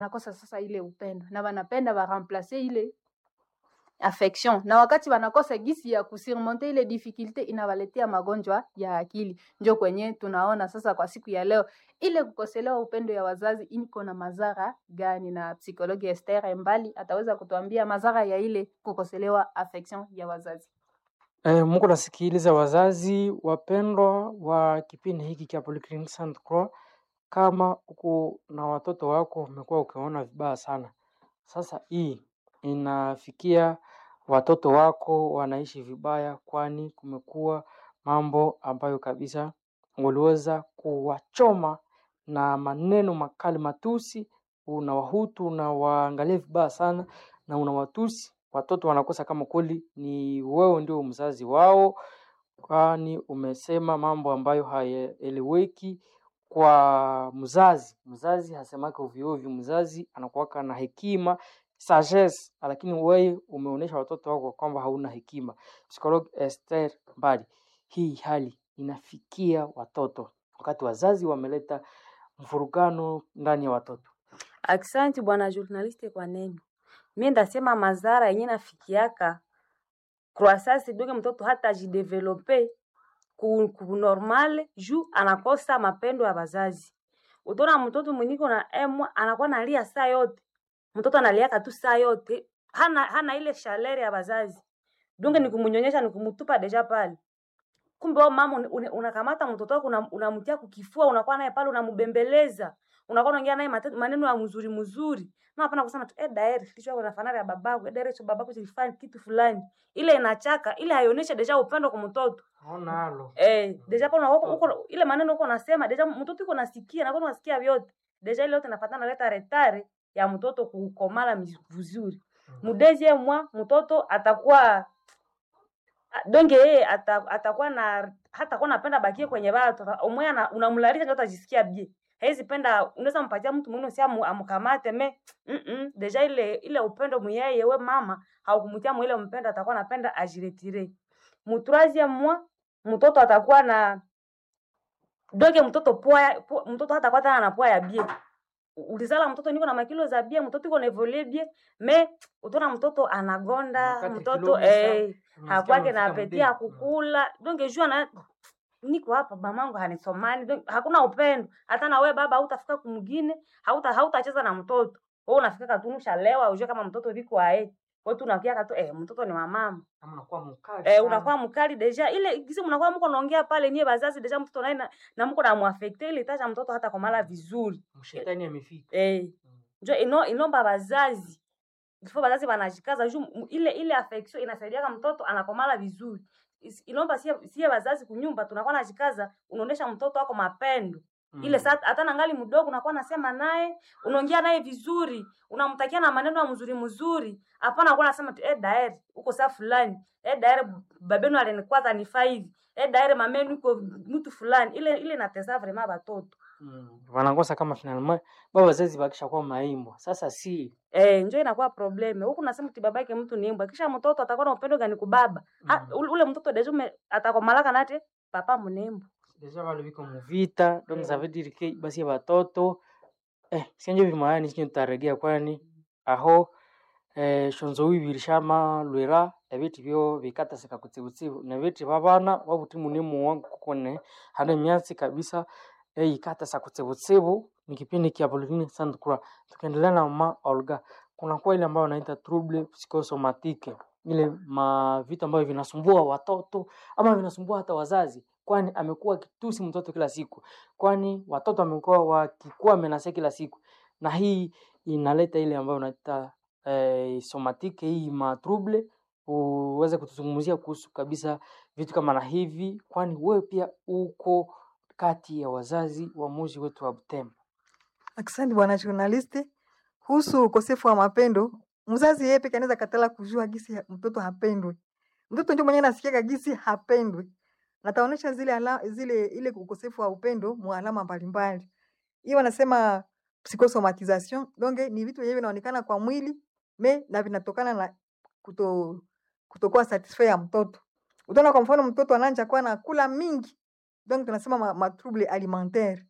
nakosa sasa ile upendo na wanapenda waremplace ile affection na wakati wanakosa gisi ya kusurmonte ile difficulte inawaletea magonjwa ya akili. Njo kwenye tunaona sasa kwa siku ya leo ile kukoselewa upendo ya wazazi iko na madhara gani, na psikologi Esther Mbali ataweza kutuambia madhara ya ile kukoselewa affection ya wazazi. Eh, Mungu nasikiliza wazazi wapendwa wa kipindi hiki cha Polyclinic Sainte Croix, kama uko na watoto wako umekuwa ukiona vibaya sana. Sasa hii inafikia watoto wako wanaishi vibaya, kwani kumekuwa mambo ambayo kabisa waliweza kuwachoma na maneno makali, matusi. Unawahutu, unawaangalia vibaya sana na unawatusi watoto, wanakosa kama kweli ni wewe ndio mzazi wao, kwani umesema mambo ambayo hayaeleweki kwa mzazi. Mzazi hasemake ovyo ovyo, mzazi anakuwaka na hekima sagesse, lakini wewe umeonyesha watoto wako kwamba hauna hekima. Psikologi Esther Mbali, hii hali inafikia watoto wakati wazazi wameleta mvurugano ndani ya watoto. Aksanti bwana journaliste kwa neno. Mimi ndasema madhara yenye nafikiaka croissance doge mtoto hata ajidevelope ku, ku normal juu anakosa mapendo ya wazazi. Utaona mtoto mwenyiko na emwa anakuwa nalia saa yote. Mtoto analiaka tu saa yote. Hana hana ile shalere ya wazazi. Donge ni kumunyonyesha ni kumutupa deja pale. Kumbe wewe mama un- un- unakamata mtoto wako unam- unamtia kukifua unakuwa naye pale unambembeleza. Unakuwa unaongea naye mate- maneno ya mzuri mzuri. Na hapana kusema tu eh daeri kichwa chako nafanana ya babako, eh daeri cho babako kilifanya kitu fulani. Ile inachaka, ile haionyeshi deja upendo kwa mtoto. Naona halo. Eh, deja pale unakuwa uko ile maneno uko unasema deja mtoto uko nasikia na kwa unasikia vyote. Deja ile yote inafatana leta retare ya mtoto kukomala miz- vizuri. Mudezi mwa mtoto atakuwa a- donge yeye ata, atakuwa na hatakuwa napenda bakie kwenye watu umwe ana- unamlalisha ndio atajisikia bie hawezi penda unaweza mpatia mtu mwingine si amu- amkamate me mm -mm. deja ile ile upendo muyeye we mama haukumtia mwile mpendo atakuwa napenda ajiretire mutrazie mwa mtoto atakuwa na doge mtoto poa po, mtoto hatakuwa tena na poa ya bie ulizala mtoto niko na makilo za bie mtoto iko na evolue bie me utaona mtoto anagonda Wakati mtoto kilo bisa, eh unasikia hakwake na unafika apeti mdeni. ya kukula donge jua na niko hapa mamangu hanisomani donge, hakuna upendo hata na wewe baba hautafika kumgine hauta hautacheza na mtoto wewe unafika katunusha lewa ujue kama mtoto viko ae wewe tu unakia tu eh mtoto ni wa mama Kama unakuwa mkali eh sana. unakuwa mkali deja ile kisi mnakuwa mko naongea pale nie bazazi deja mtoto naye na, na mko na muaffecte ile tacha mtoto hata komala vizuri Mshetani amefika. eh njo ino inomba bazazi ifo bazazi banajikaza juu m- ile ile affection inasaidia kama mtoto anakomala vizuri Is- inomba sie sie bazazi kunyumba tunakuwa najikaza unaonesha mtoto wako mapendo ile saa hata nangali mdogo unakuwa nasema naye unaongea naye vizuri unamtakia na maneno ya mzuri mzuri hapana kuwa nasema tu eh daeri uko saa fulani eh daeri babenu alinikwaza ni five eh daeri mamenu uko mtu fulani ile ile natesa vraiment batoto Mm. Wanakosa kama finalement baba wazazi bakisha kuwa maimbwa. Sasa si Eh, njo inakuwa probleme. Huku nasema ti babake mtu ni mbwa. Kisha mtoto atakuwa na upendo gani kubaba? Ha, Mm. ule, ule mtoto deja ume atakomalaka nate papa mnembo. deja wale biko muvita donc ça veut dire que basi batoto eh sinjo bimayani sinjo tutaregea kwani aho eh shonzo wibi lishama lwera ebiti byo bikata sika kutsibutsibu na biti babana wabuti munimu wangu kukone hana myasi kabisa eh ikata sa kutsibutsibu ni kipindi kia Pauline Sainte Croix tukiendelea na mama Olga kuna kwa ile ambayo wanaita trouble psychosomatique ile ma vitu ambavyo vinasumbua watoto ama vinasumbua hata wazazi kwani amekuwa akitusi mtoto kila siku kwani watoto wamekuwa wakikuwa menase kila siku na hii inaleta ile ambayo unaita eh, somatike hii matrouble uweze kutuzungumzia kuhusu kabisa vitu kama na hivi kwani wewe pia uko kati ya wazazi wa muji wetu wa Butembo Asante bwana journaliste. Kuhusu ukosefu wa mapendo, mzazi yeye peke anaweza katala kujua gisi ya- mtoto hapendwi. Mtoto ndio mwenyewe anasikia gisi hapendwi. Na taonesha zile ala, zile ile ukosefu wa upendo mu alama mbalimbali. Hiyo wanasema psychosomatization. Donc ni vitu vyenyewe vinaonekana kwa mwili me na vinatokana na kuto kutokuwa satisfait ya mtoto. Utaona kwa mfano mtoto anaanza kuwa na kula mingi. Donc tunasema ma, ma trouble alimentaire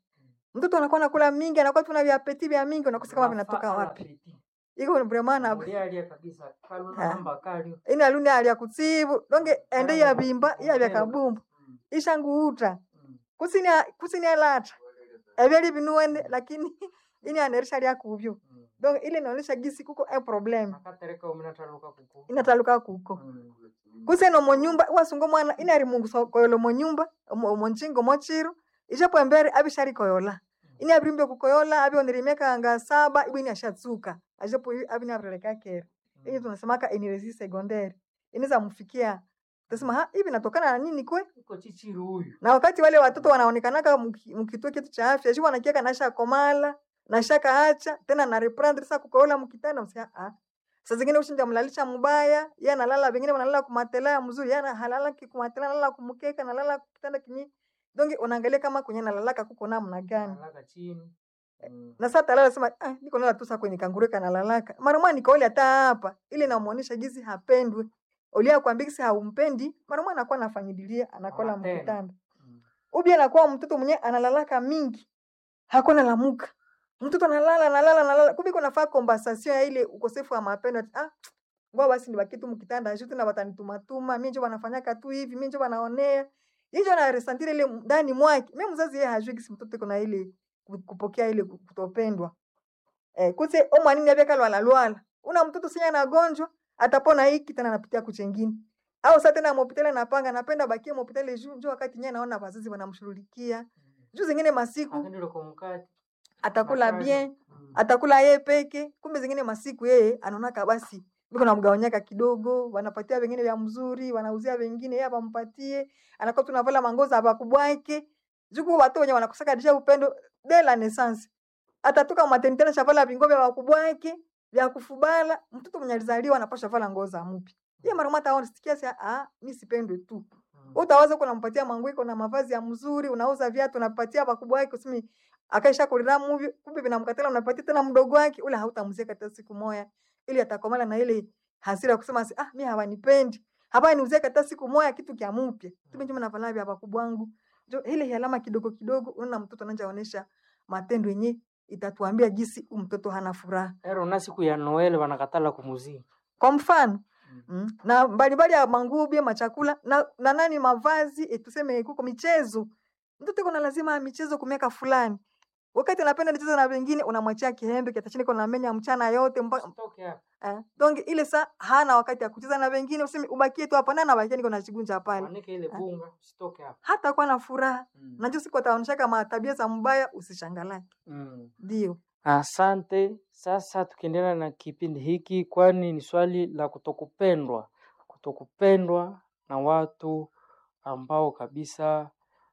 mtoto anakuwa nakula mingi anakuwa tuna viapeti vya mingi unakosa kama vinatoka wapi iko vraiment na Mulialia kabisa kaluna Ah. namba kalio ina luni alia kutsibu donge ende ya bimba ya vya kabumbu Mm, ishanguuta mm. kusini kusini alata ebyali binuene lakini ini anerisha lya kubyo Mm. donc ile inaonyesha gisi kuko e problem akatereka uminataluka kuku inataluka kuko Mm. kuseno monyumba wasungo mwana inari mungu so- koyolo monyumba omo- omonchingo mochiro ishapo embere abishari koyola ini abirimbe kukoyola abiondirimeka anga saba ibwini ashatsuka ashapo abini abireleka kera ini tunasemaka iniresi secondaire inaweza mfikia tasema ha hivi natokana na nini kwe iko chichiri huyu na wakati wale watoto wanaonekanaka mki- mkituo kitu cha afya shi wanakiaka nasha komala nasha kaacha tena na reprendre sasa kukoola mkitanda msia ah saa zingine ushinja mlalisha mubaya yeye analala wengine wanalala kumatela ya mzuri yeye ana- halala kumatela analala kumkeka analala kitanda kinyi donge unaangalia kama kwenye nalalaka kuko namna gani analaka chini Mm. na sasa talala sema ah niko nala tu sasa kwenye kangureka nalalaka mara mwana nikaole hata hapa ile inamuonesha jinsi hapendwi ulia kwambia kisi haumpendi mara mwana anakuwa anafanyidilia anakola Anatenda. mkitanda Mm. ubi anakuwa mtoto mwenye analalaka mingi hakuna lamuka mtoto analala analala analala kumbe kunafaa kompensation ya ile ukosefu wa mapendo ati, ah ngoa basi nibaki tu mkitanda shuti na watanitumatuma mimi njo wanafanyaka tu hivi mimi njo wanaonea hicho na resentire ile ndani mwake mimi mzazi yeye hajui kisi mtoto kuna ile ku- kupokea ile ku- kutopendwa eh kuse omwanini abeka lwala lwala una mtoto sinya na gonjwa atapona hiki tena anapitia kuchengine au sasa tena mopitale napanga napenda bakie mopitale juu njo wakati nyewe naona wazazi wanamshughulikia juu zingine masiku akendile kumkati atakula makali. bien Mm. atakula yeye peke kumbe zingine masiku yeye anaonaka basi biko namgawanyaka kidogo wanapatia wengine vya mzuri wanauzia wengine yeye apampatie anakuwa tunavala mangoza apakubwake juku watu wenye wanakosaka disha upendo de la naissance atatoka maternité na shavala vingo vya wakubwake vya kufubala mtoto mwenye alizaliwa anapasha vala ngoza mpya yeye mara mata aone sikia sia ah mimi sipendwe tu Mm. utawaza uko unampatia manguiko na mavazi ya mzuri unauza viatu unapatia bakubwa wake usimi akaisha kulira muvi kumbe vinamkatala unapatia tena mdogo wake ule hautamzia hata siku moja ili atakomala na ile hasira ya kusema si, ah mimi hawanipendi hapa niuzie hata siku moja kitu kya mpya tume njema navala vya bakubwa wangu jo ile alama kidogo kidogo unaona mtoto ananja onesha matendo yenye itatuambia jinsi huyu mtoto hana furaha ero na siku ya noel wanakatala kumuzii kwa mfano Mm. mm. na mbalimbali ya manguo machakula na, na nani mavazi eh, tuseme kuko michezo mtoto kuna lazima michezo kumiaka fulani wakati anapenda nicheza na wengine unamwachia kihembe kitachini kuna menya mchana yote mpaka Usitoke hapa. eh. donc ile saa hana wakati ya kucheza na wengine useme ubakie tu hapa na bakia niko na chigunja pale Wanike ile bunga usitoke hapa hata kuwa na furaha Mm. najua siku ataonyesha kama tabia za mbaya usishangalake Mm. ndio Asante. Sasa tukiendelea na kipindi hiki, kwani ni swali la kutokupendwa, kutokupendwa na watu ambao kabisa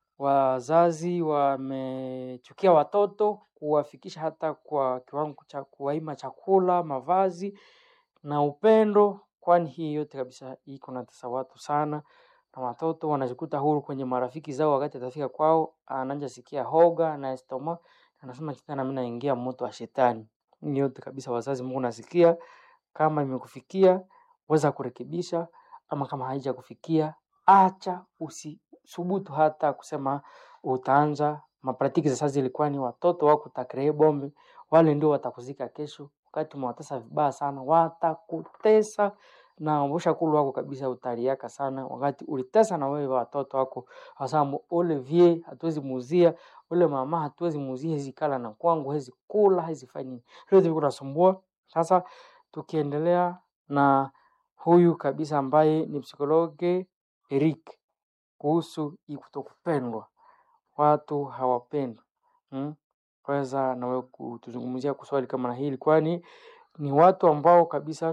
wazazi wamechukia watoto, kuwafikisha hata kwa kiwango cha kuwaima chakula, mavazi na upendo, kwani hii yote kabisa iko natesa watu sana, na watoto wanajikuta huru kwenye marafiki zao. Wakati atafika kwao, anaanza sikia hoga na estoma anasema tena mimi naingia moto wa shetani. Hii yote kabisa, wazazi, Mungu nasikia, kama imekufikia weza kurekebisha, ama kama haija kufikia, acha, usisubutu hata kusema utaanza mapratiki. Sasa zilikuwa ni watoto wako takree bombe, wale ndio watakuzika kesho. Wakati umewatesa vibaya sana, watakutesa na ushakulu wako kabisa utaliaka sana, wakati ulitesa na wewe watoto wako wasamu ule vie hatuwezi muuzia ule mama hatuwezi muuzia hizi kala na kwangu hizi kula hizi fanya nini hiyo ndivyo kunasumbua sasa tukiendelea na huyu kabisa ambaye ni psikologe Eric kuhusu hii kutokupendwa watu hawapendwi hmm? weza nawe kutuzungumzia kuswali kama na hili kwani ni watu ambao kabisa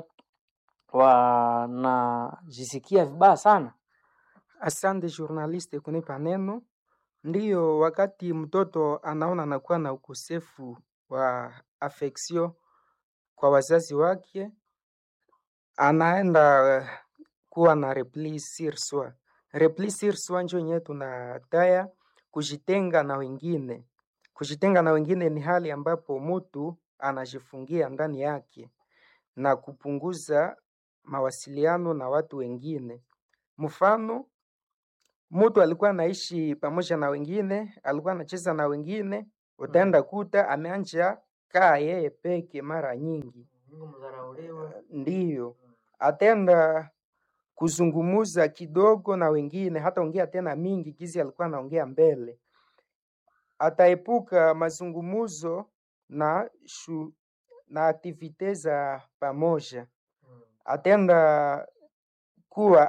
wanajisikia vibaya sana Asante journaliste kunipa neno. Ndiyo, wakati mtoto anaona anakuwa na ukosefu wa affection kwa wazazi wake, anaenda eh, kuwa na repli sur soi. Repli sur soi njo yenyewe tunataya kujitenga na wengine. Kujitenga na wengine ni hali ambapo mtu anajifungia ndani yake na kupunguza mawasiliano na watu wengine. Mfano, mtu alikuwa anaishi pamoja na wengine, alikuwa anacheza na wengine, utaenda kuta ameanja kaa yeye peke mara nyingi, Mungu mdharauliwe. ndiyo atenda kuzungumuza kidogo na wengine, hata ongea tena mingi gizi alikuwa anaongea mbele. Ataepuka mazungumuzo na shu, na aktivite za pamoja. Mm. Atenda kuwa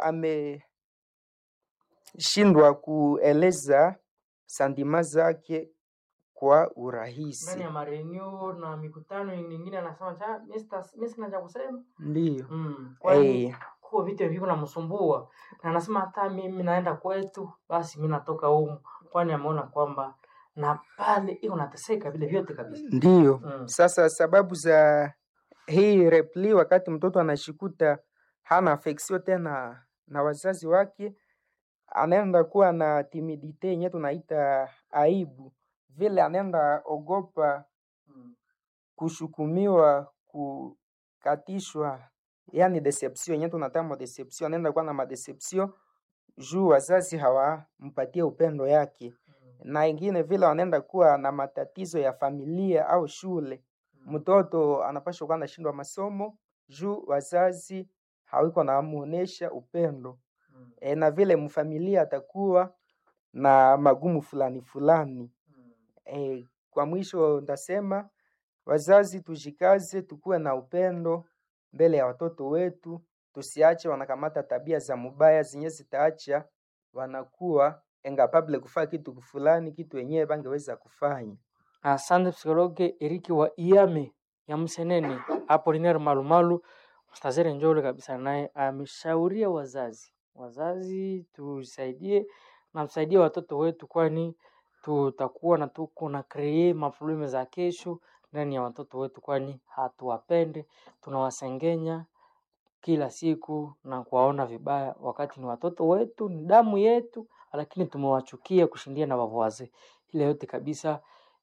ameshindwa kueleza sandima zake kwa ndani urahisi. ya marenio na mikutano mingine anasema cha mimi sina cha kusema Ndiyo. mm. kwani Eh, kuwa vitu viko namsumbua na anasema hata mimi naenda kwetu basi mi natoka humu kwani ameona kwamba na pale iko nateseka vile vyote kabisa ndiyo. mm. Sasa sababu za hii repli, wakati mtoto anashikuta hana affection tena na wazazi wake, anaenda kuwa na timidite yenye tunaita aibu, vile anaenda ogopa Mm. kushukumiwa, kukatishwa, yani deception yenye tunatama deception, anaenda kuwa na madeception juu wazazi hawampatie upendo yake, Mm. na ingine vile wanaenda kuwa na matatizo ya familia au shule mtoto anapaswa kuwa anashindwa masomo juu wazazi hawiko namuonesha upendo Mm. e, na vile mfamilia atakuwa na magumu fulani fulani Mm. e, kwa mwisho ndasema wazazi tujikaze, tukuwe na upendo mbele ya watoto wetu, tusiache wanakamata tabia za mubaya zenye zitaacha wanakuwa engapable kufanya kitu fulani, kitu wenyewe bangeweza kufanya. Asante psikologe Eriki wa Iame ya Msenene Apolinaire Malumalu mstazere njole kabisa, naye ameshauria wazazi wazazi tusaidie na tusaidie watoto wetu, kwani tutakuwa na tuko na kree maprobleme za kesho ndani ya watoto wetu, kwani hatuwapende, tunawasengenya kila siku na kuwaona vibaya, wakati ni watoto wetu, ni damu yetu, lakini tumewachukia kushindia na wavazi. Ile yote kabisa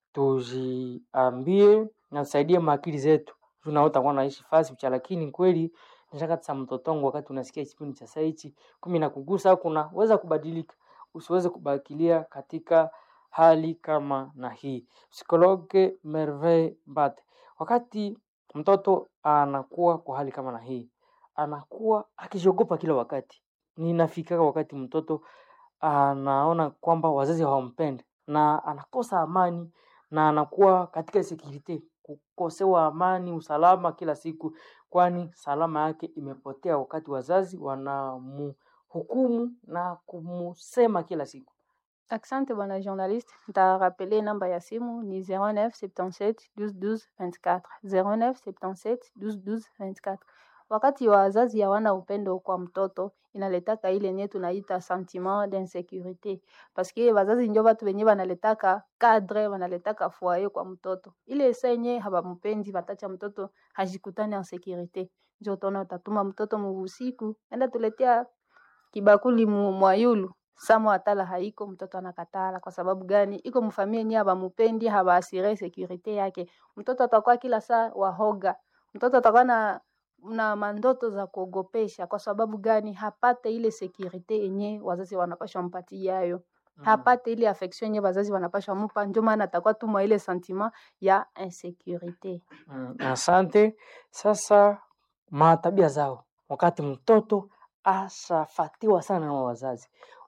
tujiambie na tusaidie maakili zetu. Juu utakuwa naishi fasi mcha, lakini kweli nishaka tsa mtoto wangu, wakati unasikia kipindi cha saichi kumi na kugusa, kuna weza kubadilika, usiweze kubakilia katika hali kama na hii. Psikologe Merveille Mbate, wakati mtoto anakuwa kwa hali kama na hii, anakuwa akijiogopa kila wakati. Ninafika wakati mtoto anaona kwamba wazazi hawampendi na anakosa amani na anakuwa katika sekirite, kukosewa amani, usalama kila siku, kwani salama yake imepotea wakati wazazi wanamhukumu na kumusema kila siku. Asante bwana journaliste, ntarapele namba ya simu ni 09 77 12 12 24 09 77 12 12 24. Wakati wazazi hawana upendo kwa mtoto inaletaka ile nye tunaita sentiment d'insécurité, paske wazazi njo batu benye banaletaka cadre, banaletaka foyer kwa mtoto. Ile saa yenye habamupendi batacha mtoto hajikutane en sécurité, njo utaona utatuma mtoto mubusiku enda tuletea kibakuli mu mwayulu samo atala haiko mtoto anakatala. Kwa sababu gani? Iko mfamia yenye habamupendi, habaasire sekurite yake. Mtoto atakuwa kila saa wahoga, mtoto atakuwa na na mandoto za kuogopesha. Kwa sababu gani? Hapate ile sekurite yenye wazazi wanapashwa mpatia yayo hapate ile affection yenye wazazi wanapashwa mupa, ndio maana atakuwa tu mwa ile sentiment ya insécurité. Mm, asante. Sasa matabia zao, wakati mtoto ashafatiwa sana na wazazi,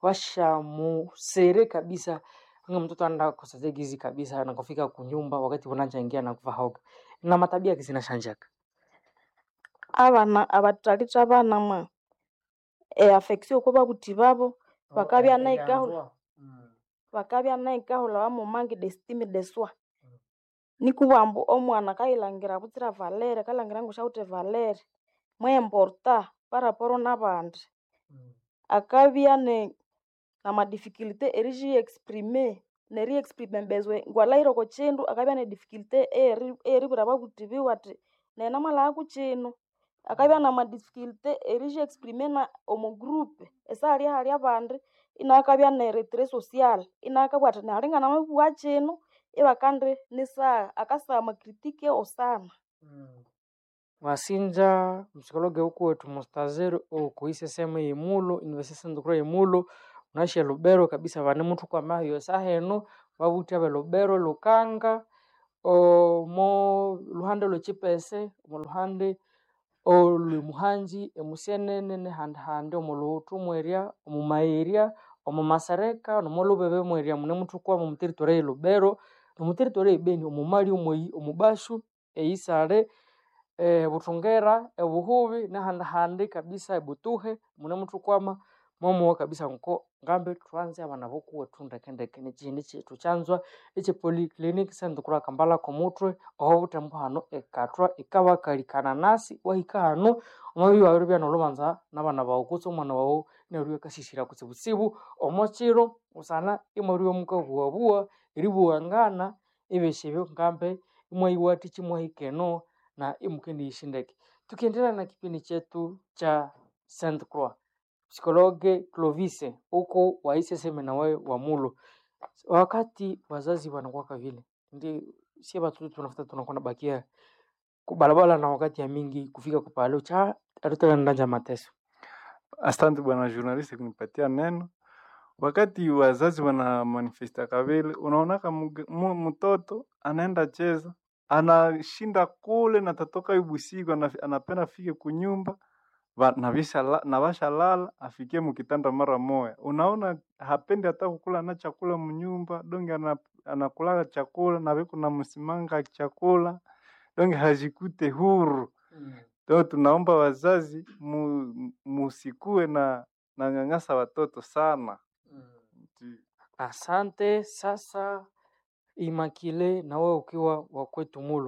washamusere kabisa, nga mtoto anaenda kosazegizi kabisa, anakofika kunyumba wakati wanachangia na kuva hoga na matabia zinashanjaka. abana abatalitha abana mwa e affection ko babuthi babo bakabya naikahula bakabya naikahula bamumange d'estime de soi nikubwambu omwana kayilangira butsira valere kalangira ngu syawithe valere mweimporta paraporo n'abandi akabya ne namadificulté erixi-exprime neri-exprime mbezwe ngwalahire oko kindu akabya ne difficulté eyeri- eyeribwira ababuthi biwe athi nene mwalhaba ku kino akabya namadificulté erixi-exprime na omu group esihali hali abandi inakabya ne retrait social inakabugha athi nali nganamabugha kino ibakandi nisaha akasagha amakritiki osana wasinja msikologe huku wetu mustazeri okuise sehemu yemulo university ndukura yemulo unaishi lubero kabisa vane muthu kwamahiyo saha eno babuthi abelubero lukanga omo luhande lwechipese omo luhande olwimuhanji emusenene nehandihandi omu luhutu mweria omu mairya omu masereka nomo lubebe mweria mune muthukwa omu territory eyilubero nomu territory eyibeni omu mali omweyi omu bashu eisale eh, buthungera ebuhubi nehandihandi kabisa ebutuhe mune muthukwama momuwa kabisa nko ngambe thwanze abana bokuwethu ndekendeke nekyihindi kyethu kyanzwa ekye polyclinic sente kura kambala komuthwe oho buthembu hano ekathwa ikabakalikana nasi wahika hano wamabya wabiribya nolhubanza nabana bawu kutse omwana wawu inabiribya akasisira kutsibutsibu omukiro busana imwabiribya mukabuwabua eribuwangana ebyosi ebyo ngambe imwayiwathikya imwahika eno na imukendiyisya ndeke tukiendelea na kipindi chetu cha Saint Croix psikologe Clovis huko waiseseme na wewe wa mulo wakati wazazi wanakuwaka vile ndi sie watoto tunafuta tunakuwa nabakia kubalabala na wakati ya mingi kufika kupalo cha atutaka ndanja mateso Asante bwana journalist kunipatia neno. Wakati wazazi wana manifesta kavile, unaonaka muge- mu- mtoto anaenda cheza, anashinda kule na tatoka ibusiku, ana- anapenda afike kunyumba va- na visha la- na vasha lala afikie mukitanda mara moya. Unaona hapendi hata kukula na chakula mnyumba, donge ana, anakulaga chakula na viko na msimanga chakula, donge hajikute huru. Leo tunaomba wazazi mu, musikue na na nyanyasa watoto sana. Ndi- asante sasa imakile nawe ukiwa wakwetu mulo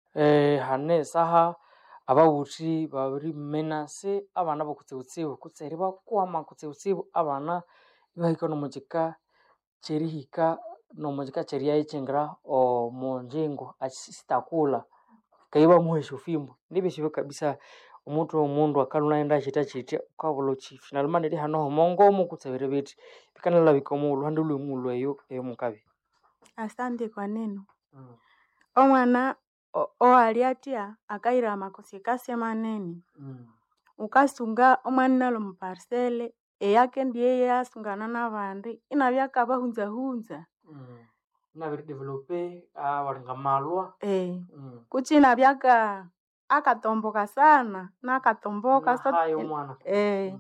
eh, hane saha ababuthi babiri menase abana bokutsibutsibu kutseri bakwama kutsibutsibu abana ibahika nomukika kyerihika nomukika kyeriyayo kyingira omunjingo sitakula kaiba muhesha ufimbo nibisibyo kabisa omuntu omundu akalunaenda kyitya kyitya ukabula uki finalmente eri hano homongomo kutsebere bithi bikanalabika omu luhande lwemulu eyo eyomukabi Asante kwa neno. Omwana o- owali atya akaira amakosi kasi manene ukasunga omwana nalo muparsele eyake ndiye yasungana nabandi inabya akabahunzahunza nabiri develope abalinga malwa eh kuchi inabya aka akatomboka sana nakatomboka so- nahayo omwana eh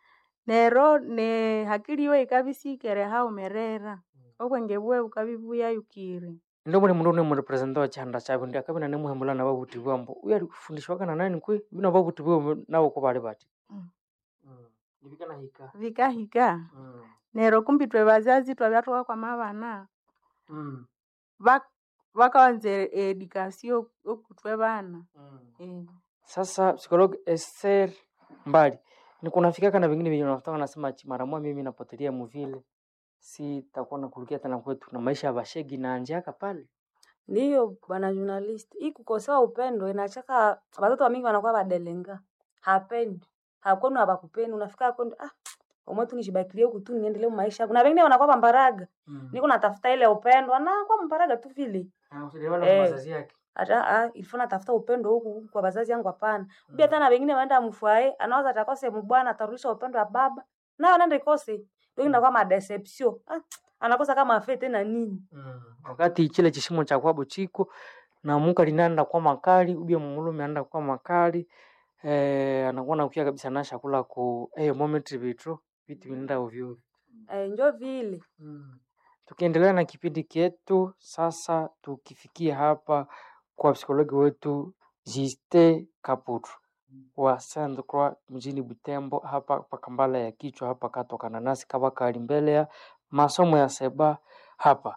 nero ne hakili yiwe ikabisikere haumerera obwenge bwe bukabibuyayukire ndo muli mundu nemurepresenta wa chihanda chabwe ndi akabina nemuhembula na babuthi bwambo uyu ali kufundishwa kana nani kwe bino babuthi bwe nabo ko bali bati Mm. Mm. nibikanahika vikahika Mm. nero kumbi twe bazazi twabya tukakwama abana Mm. bak- bakawanza edikasio okutwe bana Mm. eh. Sasa psikologi Esther mbali ni kunafika kana vingine venye unataka nasema ati mara moja mimi napotelea muvile si takuwa nakulukia tena kwetu na maisha ya bashegi na anjaka pale ndiyo bwana journalist hii kukosewa upendo inachaka watoto wamingi wanakuwa badelenga hapendi hakwenu habakupendi unafika kwenu ah omwe tu nishibakilie huku tu niendelee maisha yangu na wengine wanakuwa bambaraga niko natafuta ile upendo anakuwa mbaraga tu vile Eh. wazazi yake hata ah, ilifo natafuta upendo huku kwa bazazi yangu hapana pia tena wengine waenda mfwae anawaza atakose mbwana atarudisha upendo wa baba nayo nende kose ndio inakuwa madeception ah, anakosa kama afe tena nini Mm. wakati chile chishimo cha kwabo chiko na muka linaenda kwa makali ubia mumulume anaenda kwa makali eh, anakuwa nakukia kabisa na shakula ku eh, moment vitro vitu vinaenda ovyo ovyo. eh, njo vile Mm. Tukiendelea na kipindi kietu sasa, tukifikia hapa kwa psikologi wetu Jiste Kaputu wa Saint Croix mjini Butembo, hapa pa Kambala ya kichwa hapa katoka nanasi kabakali mbele ya masomo ya seba hapa,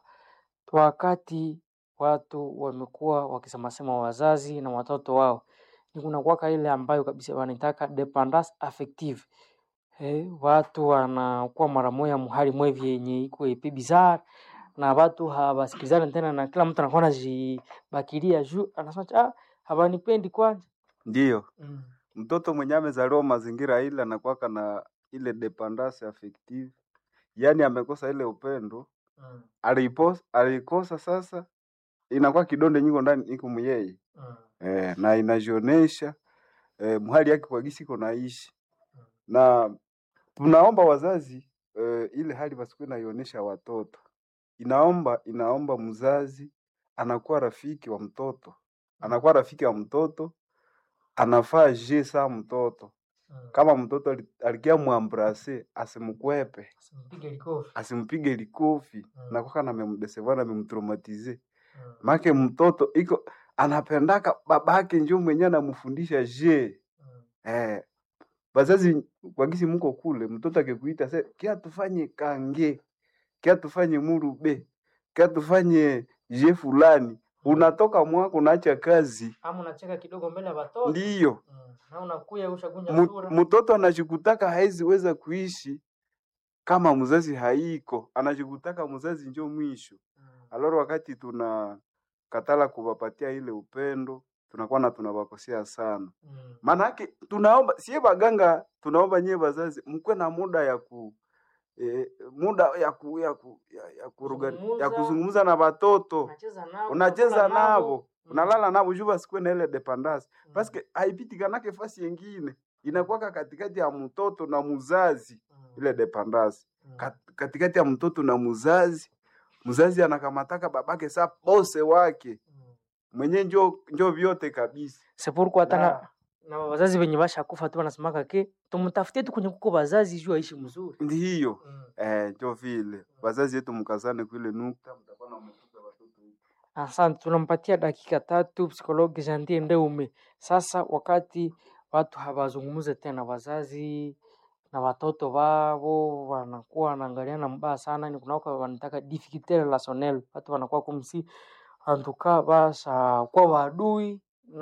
wakati watu wamekuwa wakisemasema wazazi na watoto wao, ni kunakuwaka ile ambayo kabisa wanaitaka dependance affective Eh, watu wanakuwa mara moya muhali mwevi yenye iko epe bizarre na watu hawasikilizani tena, na kila mtu anakuwa anajibakilia juu, anasema ah, hawanipendi kwanja. Ndiyo, Mm. mtoto mwenye amezaliwa mazingira ile anakuwaka na ile dependance affective, yaani amekosa ile upendo Mm. aliipos, alikosa sasa, inakuwa kidonde nyingo ndani iko muyeye Mm. eh, na inajionesha eh, mhali yake kwa gisi iko naishi na tunaomba wazazi eh, ile hali wasikuwe naionesha watoto inaomba inaomba mzazi anakuwa rafiki wa mtoto anakuwa rafiki wa mtoto anafaa je saa mtoto kama mtoto ali- alikia mwambrase asimkwepe Simpige likofi. asimpige likofi Mm. nakwaka namemdesevana namemtraumatize make mtoto iko anapendaka babake njo mwenye anamfundisha je eh, bazazi kwagisi muko kule mtoto akikuita se kia tufanye kange kia tufanye murube kia tufanye je fulani unatoka mwako unaacha kazi Ama unacheka kidogo mbele ya watoto. ndiyo Mm. Na unakuya ushakunja Mu- sura. mtoto anachikutaka haizi weza kuishi kama mzazi haiko anachikutaka mzazi njo mwisho Mm. aloro wakati tuna katala kuwapatia ile upendo tunakuwa na tunawakosea sana Mm. maanake tunaomba sie baganga tunaomba nyie wazazi mkwe na muda ya ku eh, muda ya ku, ya, ku, ya, ya, kuruga, ya Kuzungumza. kuzungumza na watoto Unacheza nao. unacheza unakula navo Mm. unalala navo juu basikuwe na ile dependance Mm. paske haipitikanake fasi yengine inakuwaka katikati ya mtoto na muzazi Mm. ile dependance Mm. Kat- katikati ya mtoto na muzazi mzazi anakamataka babake sa bose wake Mm. mwenye njo njo vyote kabisa C'est pourquoi hata na Na- na wazazi wenye bashakufa tu wanasemaka ke tumtafutie tu kwenye kuko wazazi juu aishi mzuri. ndiyo Mm. eh, njo vile wazazi yetu mkazane kwile nukta mtakuwa na mtupe watoto wetu. Asante, tunampatia dakika tatu psikologi Jantie Ndeume. Sasa wakati watu hawazungumuze tena, wazazi na watoto wao wanakuwa wanaangaliana mbaya sana, ni kunaka wanataka difficulté relationnelle, watu wanakuwa kumsi antuka basha kwa wadui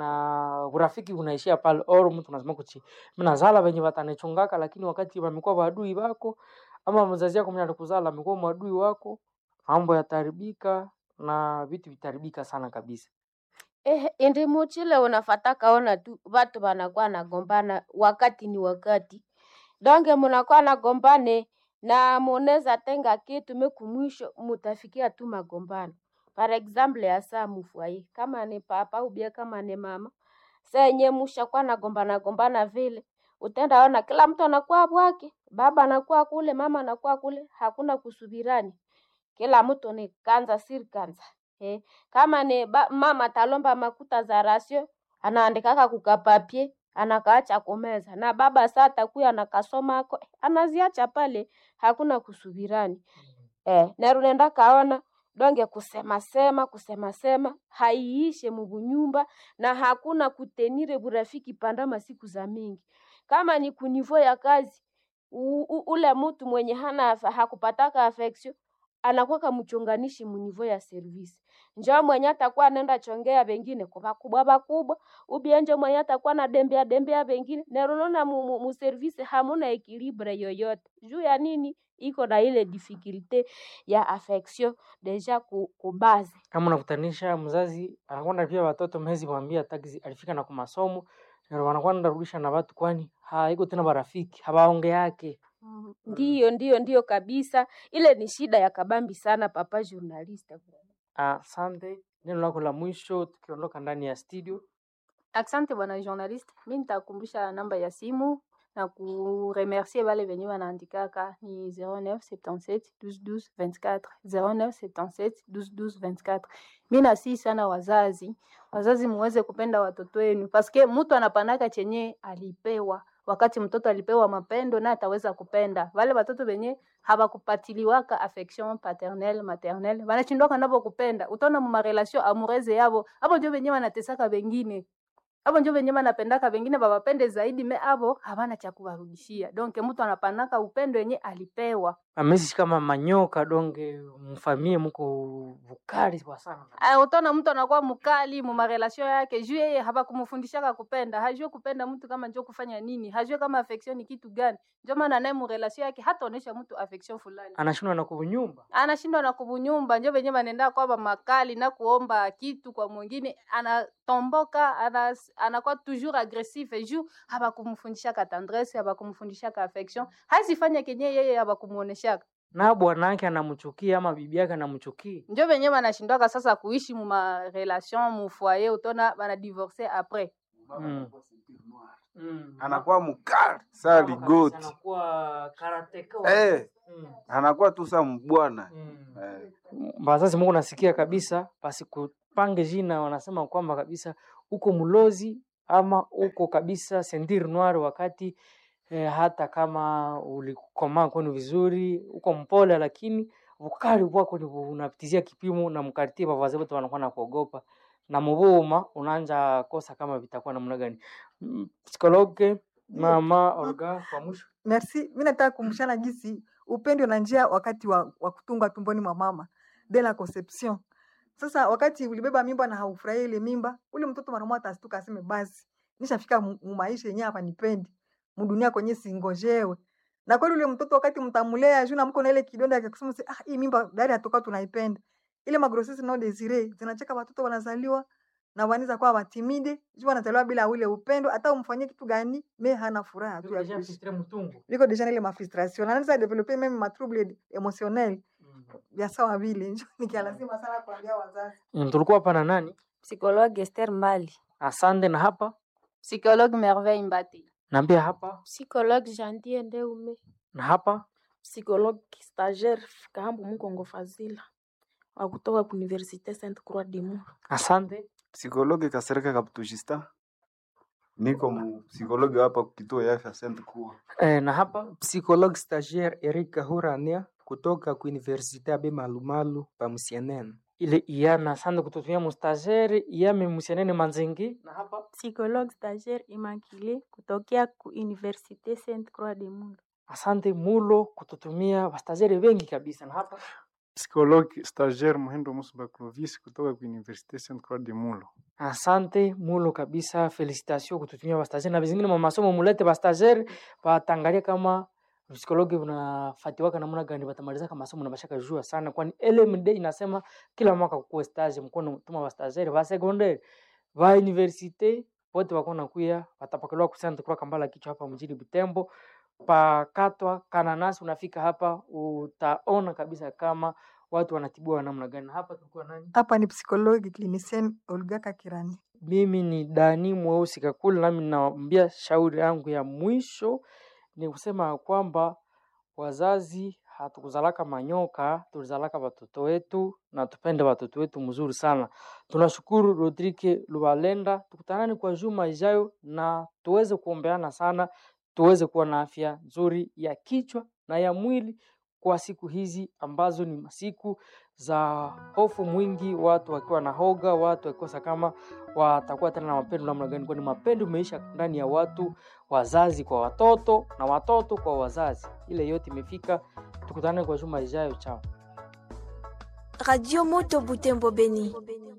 na urafiki unaishia pale, or mtu anasema kuchi mnazala wenye watanichungaka, lakini wakati wamekuwa wadui wako ama mzazi yako mwenye alikuzala amekuwa mwadui wako, mambo yataharibika na vitu vitaribika sana kabisa. Eh, indi muchile unafataka ona tu watu wanakuwa nagombana wakati ni wakati donge munakuwa nagombane na munaweza tenga kitu meku mwisho mutafikia tu magombano par exemple ya saa mufwaye kama ni papa ubia kama ni mama senye mushakuwa nagombana gombana vile utenda ona kila mtu anakuwa bwake baba anakuwa kule mama anakuwa kule hakuna kusubirani kila mtu ni kanza siri kanza eh. kama ni ba, mama talomba makuta za rasio anaandikaka kukapapie anakaacha kumeza na baba saa takuya anakasoma ako eh, anaziacha pale hakuna kusubirani eh, nerunenda kaona donge kusema sema kusema sema haiishe mubunyumba na hakuna kutenire burafiki pandama siku za mingi kama ni kunivo ya kazi u, u, ule mtu mwenye hana afa- hakupataka affection anakuwa mchonganishi munivo ya service njo mwenye atakuwa anaenda chongea vengine kwa bakubwa bakubwa ubienje mwenye atakuwa na dembea dembea vengine nerunona mu, mu, mu service hamuna ekilibre yoyote juu ya nini iko na ile difficulte ya affection deja ku, kubaze Kama unakutanisha mzazi anakwenda pia watoto mhezi mwambia taxi alifika na kumasomo na wanakwenda rudisha na watu, kwani haiko tena barafiki hawaonge yake Mm, ndiyo ndiyo ndiyo kabisa ile ni shida ya kabambi sana papa journaliste Asante, neno lako la mwisho tukiondoka ndani ya studio. Asante bwana journaliste, mi nitakumbusha namba ya simu na kuremercier wale wenye wanaandikaka ni 0977 12 12 24 0977 12 12 24. Mi nasii sana wazazi, wazazi muweze kupenda watoto wenu paske mtu anapanaka chenye alipewa wakati mtoto alipewa mapendo na ataweza kupenda wale watoto wenye hawakupatiliwaka affection paternelle maternelle wanashindwaka navo kupenda utaona mumarelation amoureuse yavo avo njo wenye wanatesaka wengine avo njo venye vanapendaka vengine vavapende zaidi me avo havana cha kuwarudishia donc mtu anapanaka upendo yenye alipewa Amesi kama manyoka donge mfamie muko vukali kwa sana. Ah, utaona mtu anakuwa mkali mumarelation yake juu yeye hawakumfundishaka kupenda hajue kupenda mtu kama njo kufanya nini hajue kama affection ni kitu gani njo maana naye murelation yake hataonesha mtu affection fulani Anashindwa na kunyumba. anashindwa na kubunyumba njo venye vanenda kwamba makali na kuomba kitu kwa mwingine anatomboka ana, anakuwa toujours agressif juu hawakumfundishaka tendresse hawakumfundishaka affection hazifanya kenye yeye hawakumuoneshaka Na bwana yake anamchukia ama bibi yake anamchukia. njo venye vanashindwaka sasa kuishi muma relation mu foyer utona bana divorce après Mm. Mm. anakuwa mkali saa Kama kabisa ligoti anakuwa karateka. eh, Mm. anakuwa tu saa mbwana Mm. eh. Wazazi Mungu nasikia kabisa, basi kupange jina, wanasema kwamba kabisa uko mlozi ama uko kabisa sentir noir, wakati eh, hata kama ulikomaa kwenu vizuri, uko mpole, lakini ukali wako ni unapitizia kipimo, na mkartie bavazi wote wanakuwa na kuogopa na mubuma unaanja kosa kama vitakuwa namna gani. Mm, Psikologe mama Olga, kwa mwisho Merci. Mi nataka kumshana gisi upendo na njia wakati wa, wa kutunga tumboni mwa mama de la conception. Sasa wakati ulibeba mimba na haufurahia ile mimba, ule mtoto mara moja atastuka aseme basi nishafika mu mu maisha yenyewe hapa nipendi. Mudunia kwenye singojewe. Na kweli ule mtoto wakati mtamulea juu na mko na ile kidonda ya kusema ah hii mimba dari atoka tunaipenda. Ile magrosisi no desire zinacheka watoto wanazaliwa na wanaweza kuwa watimide, juu wanazaliwa bila ule upendo, hata umfanyie kitu gani, me hana furaha tu ya kuishi viko deja na ile mafrustration anaweza develope meme ma trouble emotionnel vya sawa vile njo nikialazima sana kuambia wazazi Mm, tulikuwa hapa na nani? Psikologue Esther Mbali. Asante. Na hapa Psychologue Merveille Mbati. naambia hapa Psychologue Jantie Ndeume. na hapa psychologue stagiaire Kahambu Mukongo Fazila wa kutoka ku Universite Sainte Croix du Mur. asante. Psikologi Kasereka Kaptujista, niko mu psikologi hapa kituo ya afya Saint Croix. E, na hapa Psychologue stagiaire Eric Kahurania kutoka ku Universite Abe Malumalu pa Musienene. ile iyana asante kututumia mustagere iyame musianene manzingi na hapa Psychologue stagiaire Immaculée kutokea ku Université Sainte Croix de Mulu. asante mulo kututumia wastagere wengi kabisa na hapa Psikologi stagiaire Muhindo Musuba Clovis kutoka ku Universite Sainte Croix de Mulo. asante mulo kabisa felicitation kututumia wastagere na vizingine mwa masomo mulete wastagere watangalia kama psikologi unafatiwaka namna gani batamaliza kama masomo na bashaka jua sana kwani LMD inasema kila mwaka kukuwe stage mkono tuma wastagere ba secondaire ba universite wote wako nakuya watapakaliwa kusanta kwa kambala kichwa hapa mjini Butembo pakatwa kananasi unafika hapa utaona kabisa kama watu wanatibiwa namna gani hapa tulikuwa nani hapa ni psychologue clinicienne Olga Kakirani mimi ni Dani Mweusi Kakule, nami naambia shauri yangu ya mwisho ni kusema ya kwamba wazazi hatukuzalaka manyoka, tulizalaka watoto wetu na tupende watoto wetu mzuri sana. Tunashukuru Rodrike Lubalenda, tukutanani kwa juma ijayo na tuweze kuombeana sana, tuweze kuwa na afya nzuri ya kichwa na ya mwili kwa siku hizi ambazo ni masiku za hofu mwingi, watu wakiwa na hoga, watu wakikosa kama watakuwa tena na mapendo namna gani, kwani mapendo imeisha ndani ya watu, wazazi kwa watoto na watoto kwa wazazi. Ile yote imefika. Tukutane kwa juma ijayo, chao. Radio Moto Butembo Beni.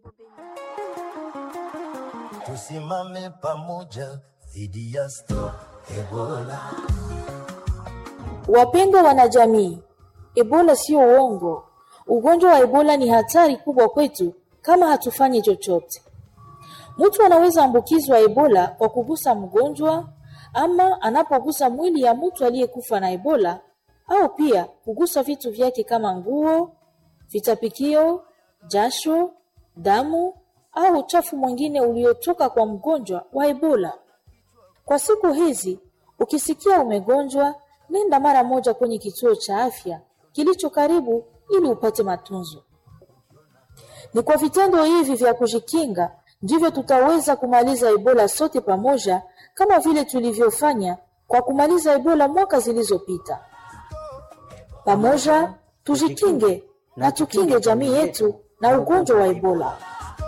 Tusimame pamoja dhidi ya Stop Ebola. Wapendwa wanajamii, Ebola sio uongo. Ugonjwa wa Ebola ni hatari kubwa kwetu kama hatufanyi chochote. Mtu anaweza ambukizwa Ebola kwa kugusa mgonjwa ama anapogusa mwili ya mtu aliyekufa na Ebola au pia kugusa vitu vyake kama nguo, vitapikio, jasho, damu au uchafu mwingine uliotoka kwa mgonjwa wa Ebola. Kwa siku hizi, ukisikia umegonjwa, nenda mara moja kwenye kituo cha afya kilicho karibu ili upate matunzo. Ni kwa vitendo hivi vya kujikinga ndivyo tutaweza kumaliza Ebola sote pamoja, kama vile tulivyofanya kwa kumaliza Ebola mwaka zilizopita. Pamoja tujikinge na tukinge jamii yetu na ugonjwa wa Ebola.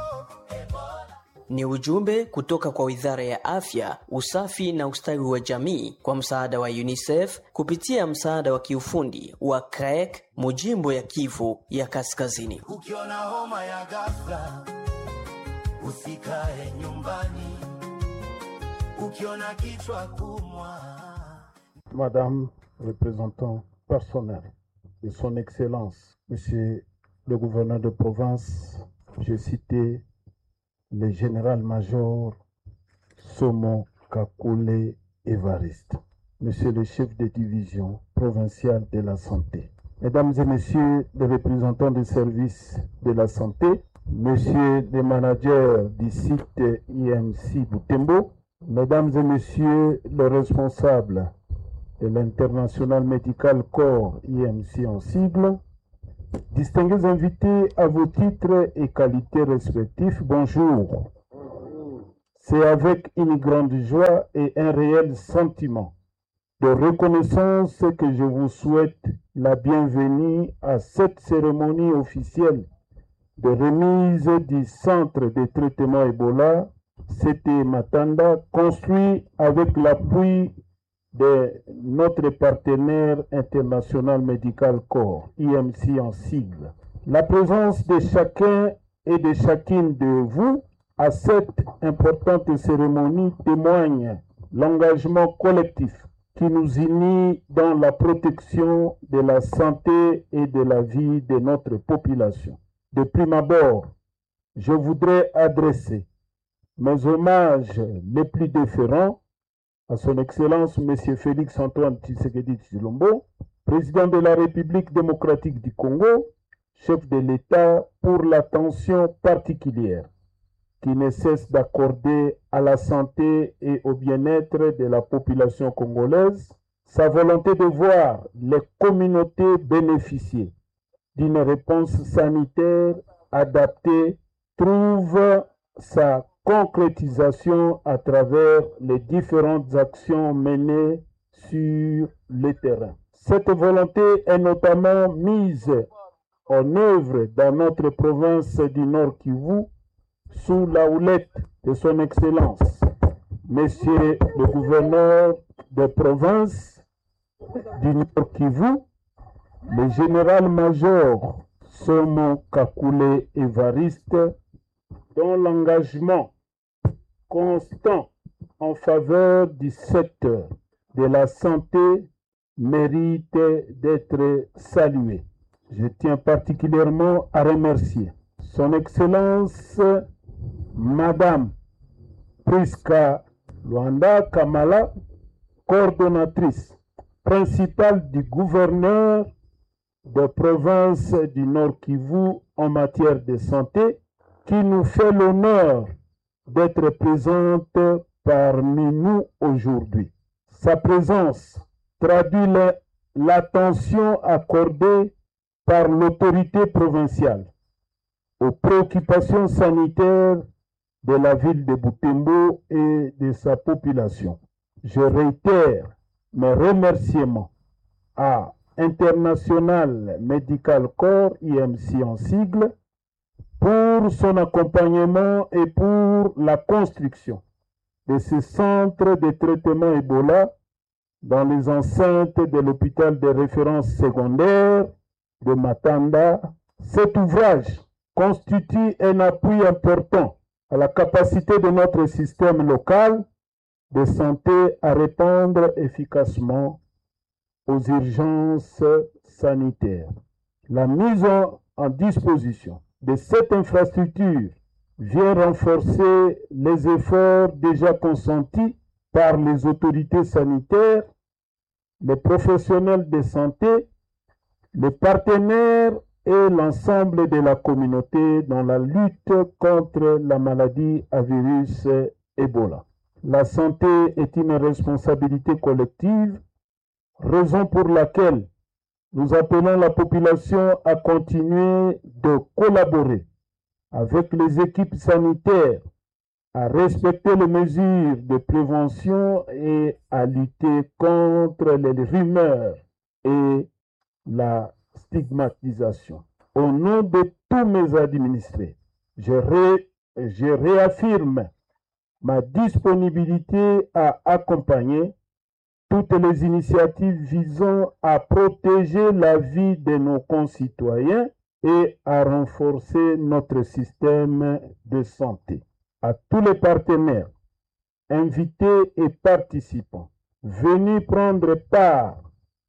Ni ujumbe kutoka kwa Wizara ya Afya, Usafi na Ustawi wa Jamii kwa msaada wa UNICEF kupitia msaada wa kiufundi wa CREC mujimbo ya Kivu ya Kaskazini. Ukiona homa ya ghafla, usikae nyumbani. Ukiona kichwa kumwa, Madame représentant personnel de son Excellence, Monsieur le gouverneur de province, j'ai cité le général-major Somo Kakule Evariste, Monsieur le chef de division provinciale de la santé, Mesdames et Messieurs les représentants des services de la santé, Monsieur le manager du site IMC Boutembo, Mesdames et Messieurs les responsables de l'International Medical Corps IMC en sigle, distingués invités à vos titres et qualités respectifs, bonjour. C'est avec une grande joie et un réel sentiment de reconnaissance que je vous souhaite la bienvenue à cette cérémonie officielle de remise du centre de traitement Ebola, CT Matanda, construit avec l'appui de notre partenaire international Medical Corps, IMC en sigle. La présence de chacun et de chacune de vous à cette importante cérémonie témoigne l'engagement collectif qui nous unit dans la protection de la santé et de la vie de notre population. De prime abord, je voudrais adresser mes hommages les plus déférents à son Excellence M. Félix Antoine Tshisekedi Tshilombo, président de la République démocratique du Congo, chef de l'État pour l'attention particulière qui ne cesse d'accorder à la santé et au bien-être de la population congolaise, sa volonté de voir les communautés bénéficier d'une réponse sanitaire adaptée trouve sa concrétisation à travers les différentes actions menées sur le terrain. Cette volonté est notamment mise en œuvre dans notre province du Nord Kivu sous la houlette de son Excellence, Monsieur le gouverneur de province du Nord Kivu, le général-major Somo Kakule Evariste, dont l'engagement constant en faveur du secteur de la santé mérite d'être salué. Je tiens particulièrement à remercier Son Excellence Madame Priska Luanda Kamala, coordonnatrice principale du gouverneur de province du Nord Kivu en matière de santé, qui nous fait l'honneur d'être présente parmi nous aujourd'hui. Sa présence traduit l'attention accordée par l'autorité provinciale aux préoccupations sanitaires de la ville de Butembo et de sa population. Je réitère mes remerciements à International Medical Corps, IMC en sigle, pour son accompagnement et pour la construction de ce centre de traitement Ebola dans les enceintes de l'hôpital de référence secondaire de Matanda. Cet ouvrage constitue un appui important à la capacité de notre système local de santé à répondre efficacement aux urgences sanitaires. La mise en, en disposition de cette infrastructure vient renforcer les efforts déjà consentis par les autorités sanitaires, les professionnels de santé, les partenaires et l'ensemble de la communauté dans la lutte contre la maladie à virus Ebola. La santé est une responsabilité collective, raison pour laquelle nous appelons la population à continuer de collaborer avec les équipes sanitaires, à respecter les mesures de prévention et à lutter contre les rumeurs et la stigmatisation. Au nom de tous mes administrés, je, ré, je réaffirme ma disponibilité à accompagner toutes les initiatives visant à protéger la vie de nos concitoyens et à renforcer notre système de santé. À tous les partenaires, invités et participants, venus prendre part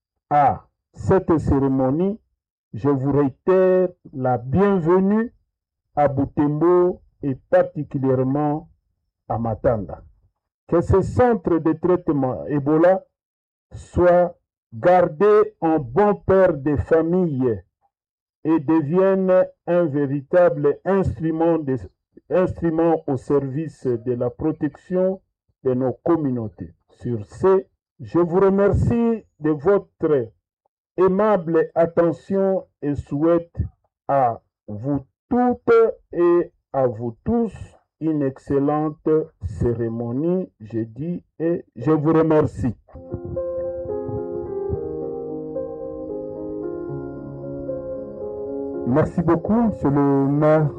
à cette cérémonie, je vous réitère la bienvenue à Butembo et particulièrement à Matanda. Que ce centre de traitement Ebola soit gardé en bon père de famille et devienne un véritable instrument, de, instrument au service de la protection de nos communautés. Sur ce, je vous remercie de votre aimable attention et souhaite à vous toutes et à vous tous une excellente cérémonie jeudi et je vous remercie. Merci beaucoup, Monsieur le maire